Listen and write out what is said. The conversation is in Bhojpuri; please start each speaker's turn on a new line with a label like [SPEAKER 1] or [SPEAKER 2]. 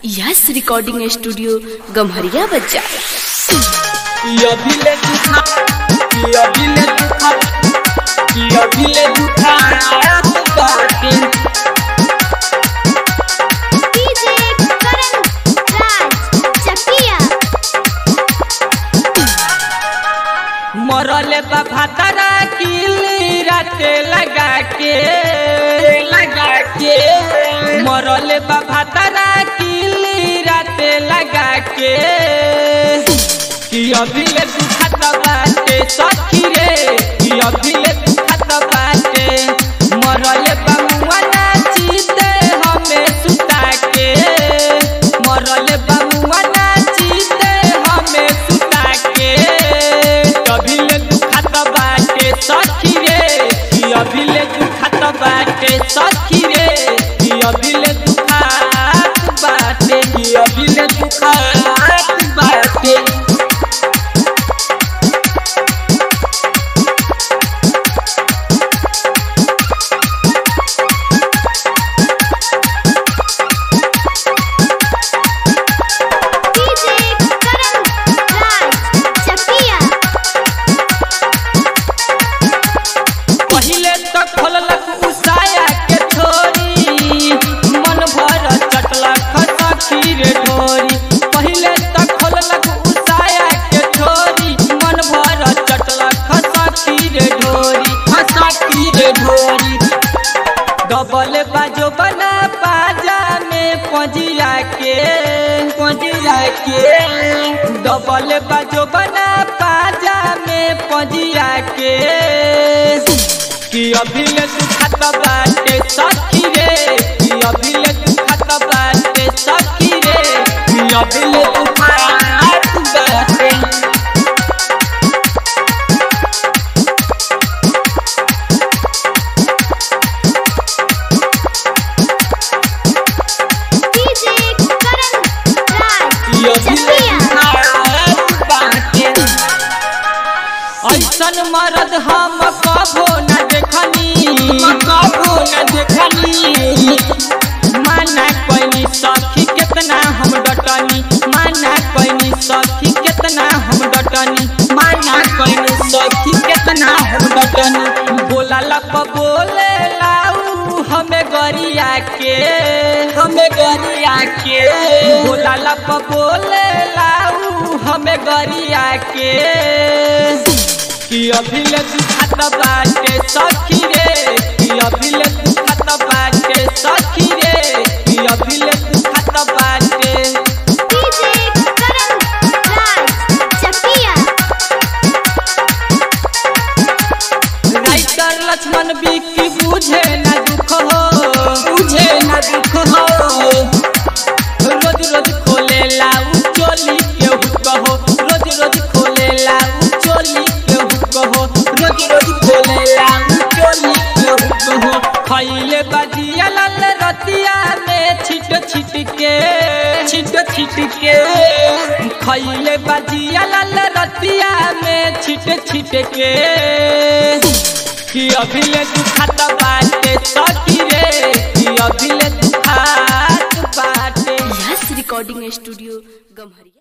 [SPEAKER 1] यस रिकॉर्डिंग स्टूडियो गम्हरिया बच्चा
[SPEAKER 2] अभिले दुखा अभिले दुखा अभिले दुखा बाटे
[SPEAKER 3] डीजे करण राज चकिया
[SPEAKER 2] मरले बा भातारा किली राते लगा के लगा के मरले बा भातारा किली राते लगा के कि अभिले दुखत बाटे सखी रे कि अभिले दुखत बाटे मरले बा मुआ नाचीते हमें सुता के मरले बा मुआ नाचीते हमें सुता के अभिले दुखत बाटे सखी रे कि अभिले दुखत बाटे सखी रे कि अभिले दुखत बाटे कि अभिले दुखत बाटे
[SPEAKER 3] डीजे करण राज चकिया
[SPEAKER 2] पहिले तो खोललक उसाया के छोरी मन भर चटलक सखी रे ढोरी पहिले तो खोललक उसाया के छोरी मन भर चटलक सखी रे ढोरी सखी रे ढोरी डबल बाजो बना पाजा में पजिया के पजिया के डबल बाजो बना पाजा में पजिया के कि अभिले दुखत बाटे सखी रे कि अभिले दुखत बाटे सखी रे कि अभिले दुखत बाटे
[SPEAKER 3] डीजे करण राज चकिया
[SPEAKER 2] ऐसन मरद हम कबो न देखनी कबो न देखनी माना कैनी सखी कितना हम डटनी माना कैनी सखी कितना हम डटनी माना कैनी सखी कितना हम डटनी बोला लप बोले लाऊ हमें गरिया के हमें गरिया के बोला लप बोले लाऊ हमें गरिया के कि अभिले दुखत बाटे सखी रे कि अभिले दुखत बाटे सखी रे कि अभिले दुखत बाटे
[SPEAKER 3] डीजे करण राज चकिया
[SPEAKER 2] राइटर लक्ष्मण बिक्की बुझे न दुख हो बुझे न दुख हो रोज रोज खोले लाऊ चोली के हुक हो रोज रोज खोले लाऊ चोली के हुक हो रोज रोज खोले लाऊ चोली के हुक हो खैले बजिया लाल रतिया में छिट छिट के छिट छिट के खैले बजिया लाल रतिया में छिट छिट के कि अभिले दुखत बाटे सखी रे कि अभिले दुखत बाटे
[SPEAKER 1] यस रिकॉर्डिंग स्टूडियो गम्हरिया